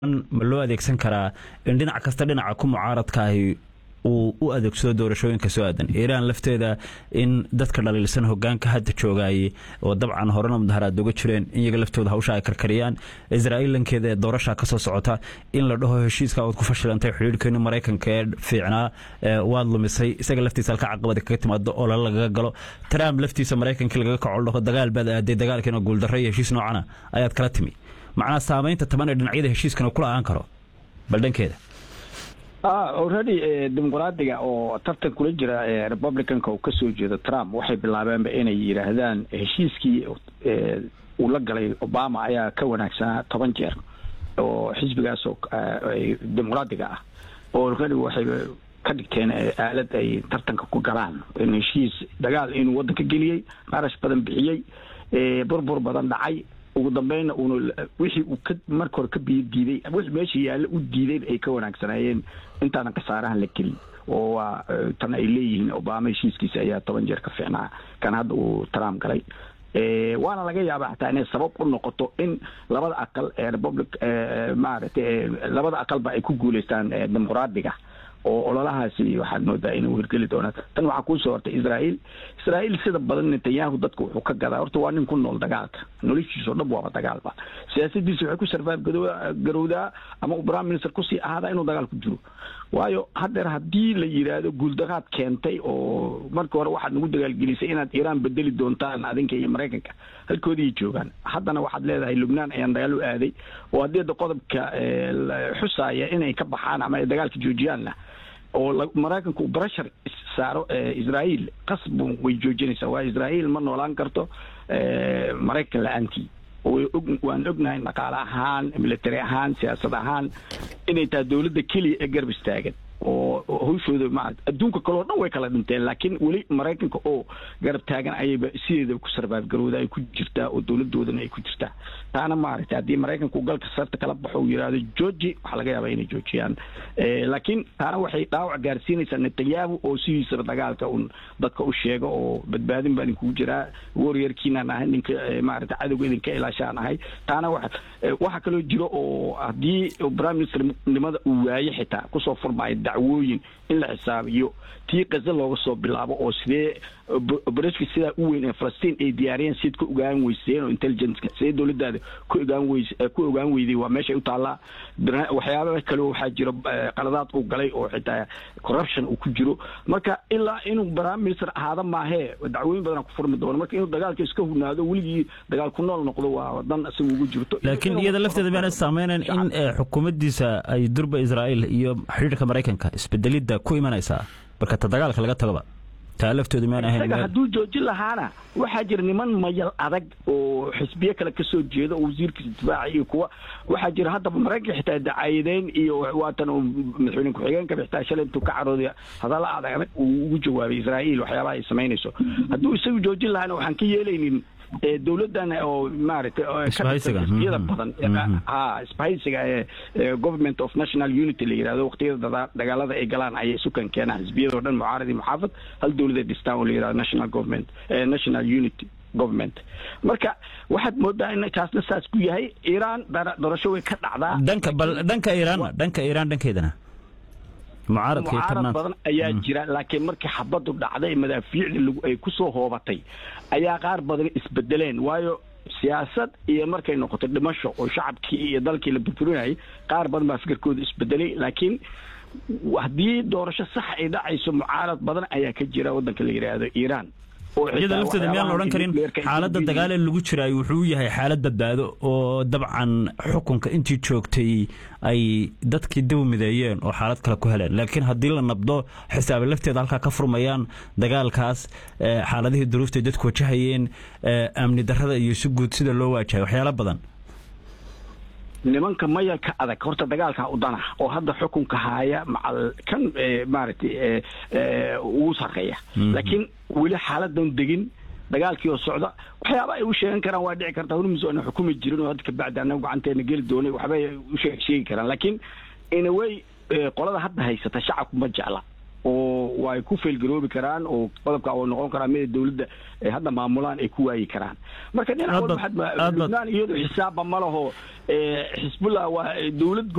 ma loo adeegsan karaa in dhinac kasta dhinaca ku mucaaradka ahi uu u adeegsado doorashooyinka soo aadan iiraan lafteeda in dadka dhaliilsan hogaanka hadda joogaaye oo dabcan horena mudaharaad uga jireen in iyaga laftooda hawsha ay karkariyaan israa'iil lankeeda ee doorasha ka soo socota in la dhaho heshiiska ood ku fashilantay xidhiirhkeeni maraykanka ee fiicnaa waad lumisay isaga laftiisa halka caqabada kaga timaado oo lala lagaga galo trump laftiisa maraykankii lagaga kaco dhaho dagaal baad aaday dagaalkiina guuldarra iyo heshiis noocana ayaad kala timi macnaa saamaynta taban ee dhinacyada heshiiskana kula aan karo bal dhankeeda already dimuqraadiga oo tartan kula jira republicanka uu kasoo jeedo trump waxay bilaabeenba inay yidhaahdaan heshiiskii uu la galay obama ayaa ka wanaagsanaa toban jeer oo xisbigaas oo dimuqraadiga ah oo already waxay ka dhigteen aalad ay tartanka ku galaan in heshiis dagaal inuu waddanka geliyey qarash badan bixiyey burbur badan dhacay ugu dambeynna uuna wixii uu ka marka hore ka biyo diiday wixii meesha yaallo u diidayn ay ka wanaagsanaayeen intaanan khasaarahan la gelin oo waa tan ay leeyihiin obama heshiiskiisa ayaa toban jeer ka fiicnaa kan hadda uu trump galay waana laga yaabaa xataa inay sabab u noqoto in labada aqal ee republic maaragtay labada aqalba ay ku guuleystaan dimuqraadiga oo ololahaasi waxaad moodaa inuu hirgeli doonaa tan waxaa kuusoo hortay israael israael sida badan netanyahu dadka wuxuu ka gadaa horta waa nin ku nool dagaalka noloshiisao dhan waaba dagaalba siyaasadiisa waxay ku sarfaab garowdaa ama uu prime minister kusii ahaadaa inuu dagaal ku jiro waayo haddeer haddii la yidhaahdo guuldaraad keentay oo markii hore waxaad nagu dagaalgelisay inaad iiraan bedeli doontaan adinka iyo maraykanka halkoodii joogaan haddana waxaad leedahay lubnaan ayaan dagaal u aaday oo haddii da qodobka xusaaya inay ka baxaan ama ay dagaalka joojiyaanna oo maraykanku breshar saaro israael qasbu way joojinaysaa waa israael ma noolaan karto maraykan la-aantii waan ognahay dhaqaale ahaan military ahaan siyaasad ahaan inay tahay dowladda keliya ee garab istaagan oo hawshooda ma adduunka kaleo dhan way kala dhinteen laakiin weli maraykanka oo garab taagan ayayba sideeda ku sarbaab garowda ay ku jirtaa oo dowladoodana ay ku jirtaa taana maaragtay haddii maraykanku galka sarta kala baxo uu yidhaahdo georgi waxaa laga yaabaa inay joojiyaan laakiin taana waxay dhaawac gaarsiinaysaa netanyahu oo sidiisaba dagaalka un dadka u sheego oo badbaadin baan idinkugu jiraa waryeerkiinaan ahay ninka maaragtay cadowga idinka ilaashaan ahay taana wa waxaa kaloo jiro oo haddii prime minister nimada uu waaye xitaa kusoo furmaayo dacwooyin in la xisaabiyo tii kaza looga soo bilaabo oo sidee obereshka sidaa u weyn ee falastiin ay diyaariyeen siad ku ogaan weyseen oo intelligenceka sidee dowladdaada ku ogaan weys ku ogaan weyday waa meeshay u taallaa waxyaaba kale waxaa jiro qaladaad uu galay oo xitaa corruption uu ku jiro marka ilaa inuu prime minister ahaada maahee dacwooyin badan ku furmi doono marka inuu dagaalka iska hugnaado weligii dagaal ku nool noqdo waa dan isaga ugu jirto laakiin iyada lafteeda miyaana saameynan in xukuumaddiisa ay durba israa'iil iyo xidhiirka maraykanka isbedelidda ku imanaysaa marka ta dagaalka laga tagaba taa laftooda miyaan ahayn isaga hadduu joojin lahaana waxaa jira niman mayal adag oo xisbiye kale kasoo jeeda oo wasiirkiisa difaaca iyo kuwa waxaa jira haddaba maraykanka xitaa dacaayadeyn iyo waatan madaxweyne ku-xigeenka xitaa shalay intuu ka carooday hadalla adag adag uu ugu jawaabay israa'iil waxyaabaha ay samaynayso hadduu isagu joojin lahaana waxaan ka yeelaynin dowladdan oo maaragtay xisbiyada badan ha isbahaysiga ee government of national unity la yihahdo waqtiyada dagaalada ay galaan ayay sukan keenaan xisbiyadao dhan mucaarad iyo muxaafad hal dowladay dhistaan oo la yihahdo national government national unity government marka waxaad moodaa in kaasna saas ku yahay iiraan doorasho way ka dhacdaa dhanka bal dhanka iiraanna dhanka iiraan dhankeedana mucaarad badan ayaa jira laakiin markii xabadu dhacday madaafiicda ay kusoo hoobatay ayaa qaar badan isbedeleen waayo siyaasad iyo markay noqoto dhimasho oo shacabkii iyo dalkii la burburinayay qaar badan baa fikirkooda isbedelay laakiin haddii doorasho sax ay dhacayso mucaarad badan ayaa ka jira waddanka la yidhaahdo iiraan iyada lafteeda miyaan la odhan karin xaaladda dagaal ee lagu jiraay wuxuu yahay xaalad badbaado oo dabcan xukunka intii joogtay ay dadkii dib mideeyeen oo xaalad kale ku heleen laakiin haddii la nabdo xisaaba lafteeda halkaa ka furmayaan dagaalkaas xaaladihii duruuftay dadku wajahayeen amni darrada iyo si guud sida loo waajahay waxyaalo badan nimanka mayalka adag horta dagaalkaa udana oo hadda xukunka haaya macal kan maaragtay ugu sarreeya laakiin weli xaaladan degin dagaalkii oo socda waxyaaba ay u sheegan karaan waa dhici kartaa hormus ana xukumi jirin oo hadda kabacdi anagu gacanteena geli doonay waxbay u sheegi karaan laakiin inaway qolada hadda haysata shacabku ma jecla oo way ku faylgaroobi karaan oo qodobka oo noqon karaa mida dowladda hadda maamulaan ay ku waayi karaan marka dhinac walba lubnaan iyadu xisaabba ma laho xisbullah waa dowlad